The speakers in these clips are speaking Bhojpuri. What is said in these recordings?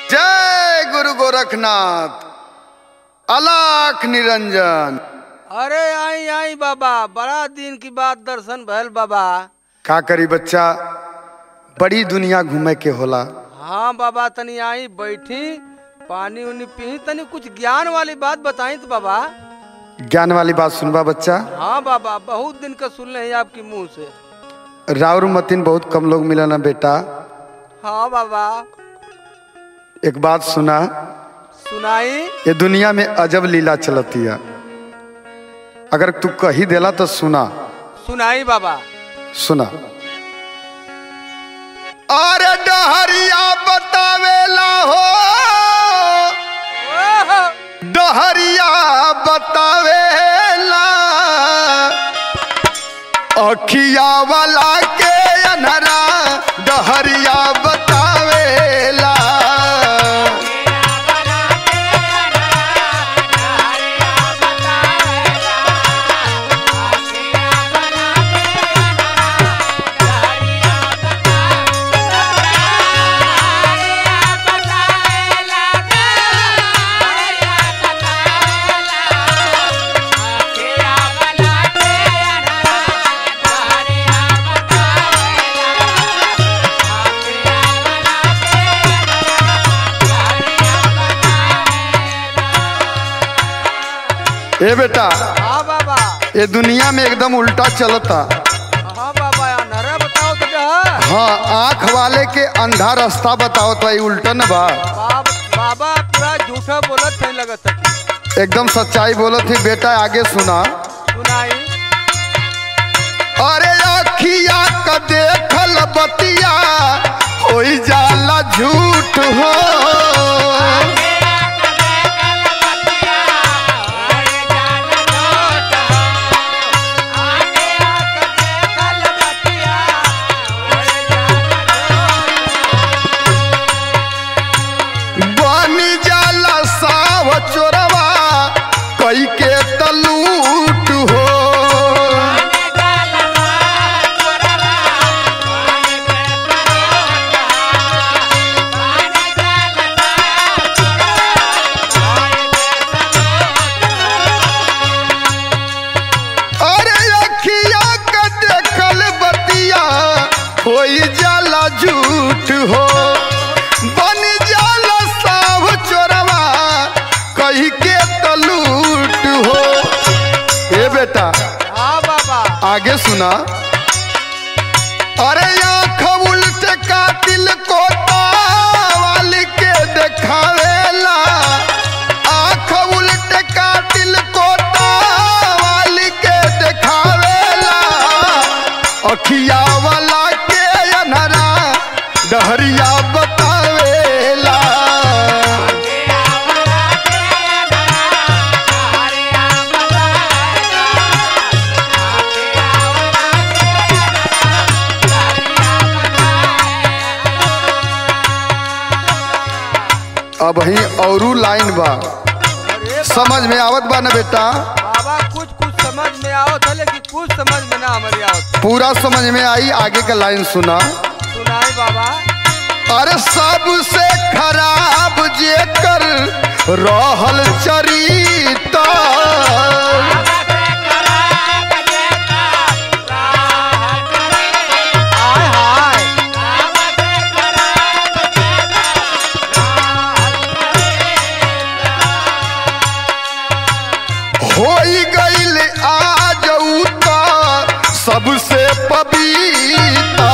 जय गुरु गोरखनाथ अलाख निरंजन अरे आई आई बाबा बड़ा दिन की बात दर्शन भैल बाबा का करी बच्चा बड़ी दुनिया घूमे के होला हाँ बाबा तनी आई बैठी पानी उनी पी तनी कुछ ज्ञान वाली बात बताई तो बाबा ज्ञान वाली बात सुनबा बच्चा हाँ बाबा बहुत दिन का सुन रहे हैं आपकी मुंह से राउर मतिन बहुत कम लोग मिला ना बेटा हाँ बाबा एक बात सुना सुनाई ये दुनिया में अजब लीला चलती है अगर तू कही देला तो सुना सुनाई बाबा सुना अरे डहरिया बतावेला हो ओहो! डहरिया बतावेला अखिया वाला के अनहरा डहरिया बतावेला ए बेटा हाँ बाबा ये दुनिया में एकदम उल्टा चलता हाँ बाबा नरे बताओ तो डह। हाँ आंख वाले के अंधा रास्ता बताओ तो ये उल्टा न बा बाब, बाबा पूरा झूठा बोलत नहीं लगत है। एकदम सच्चाई बोलो थी बेटा आगे सुना सुनाई अरे अखिया का देखल बतिया हो जाला झूठ हो बनी जाला साव चोरवा कई के तलूट हो अरे अखिया का देखल बतिया हो जाला झूठ हो बन जाला साव चोरवा कही के तलूट हो ए बेटा हाँ बाबा आगे सुना अरे आँख उल्ट कातिल को तावाल के देखावेला आँख उल्ट कातिल को तावाल के देखावेला अखिया वाला के अनहरा डहरिया बतावेला अब ही औरू लाइन बा अरे समझ में आवत बा ना बेटा बाबा कुछ कुछ समझ में आओ था लेकिन कुछ समझ में ना हमारी आओ पूरा समझ में आई आगे का लाइन सुना सुनाई बाबा अरे सबसे खराब जे कर रहल चरिता हाय हाय होई गईल आज उता सबसे पविता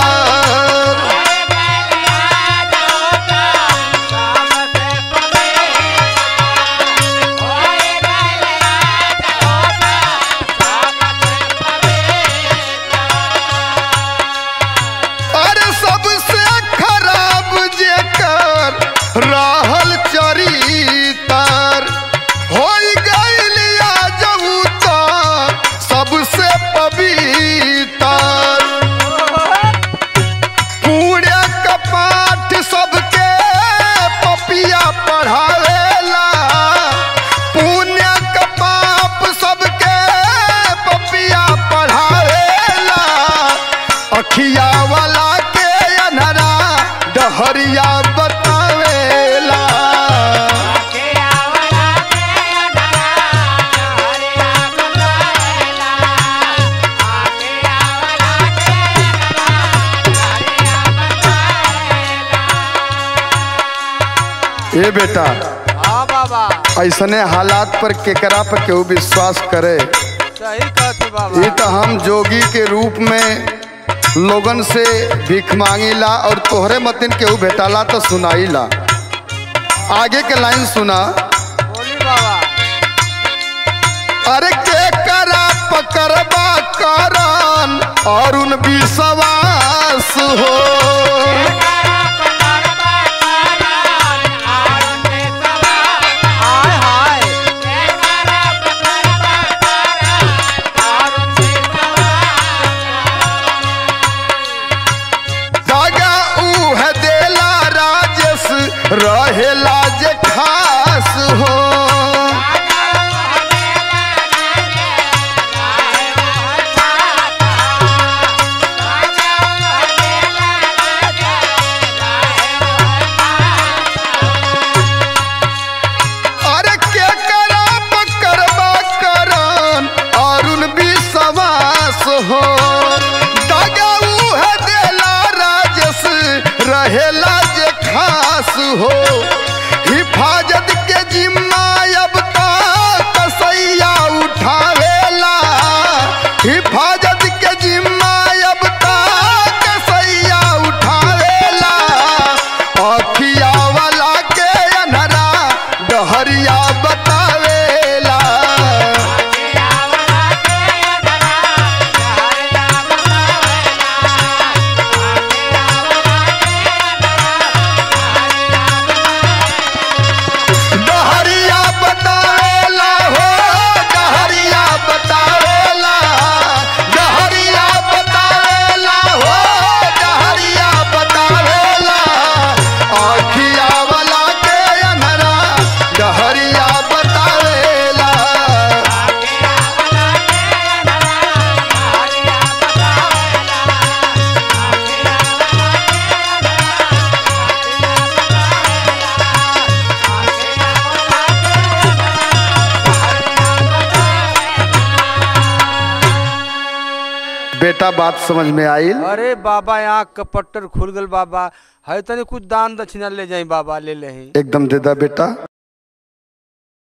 अरे सबसे खराब जे कर रहल चरितर होई गईल आज उता सबसे पवित्र पूरे कपाट सबके पपिया पढ़ावेला पुण्य का पाप सबके पपिया पढ़ावेला अखिया वाला के अनहरा डहरिया बतावेला ए बेटा हाँ बाबा ऐसने हालात पर केकरा पर केहू विश्वास करे सही कहते ये बाबा तो हम जोगी के रूप में लोगन से भीख मांगीला और तोहरे मतिन केहू भेटाला तो सुनाईला आगे के लाइन सुना बोली बाबा अरे के करा पकड़बा करन और उन विश्वास हो हाय हाय दागा ऊ है देला राजेश रहेला जे खास हो अरे के करा पकड़बा करन और उन विश्वास हो दागा ऊ है देला राजेश रहेला जे खास हो हिफाजत के जिम्मा अब तक कसैया उठावेला हिफाजत के जिम्मा अब तक कसैया उठावेला अखिया वाला के अनहरा डहरिया बतावेला डहरिया बतावेला हो डहरिया बतावेला डहरिया बतावेला हो डहरिया बतावेला अखिया वाला के अनहरा डहरिया बतावेला बेटा बात समझ में आई अरे बाबा यहाँ कपट्टर खुल गल बाबा है तनी कुछ दान दक्षिणा ले जाई बाबा ले ले एकदम दे दा बेटा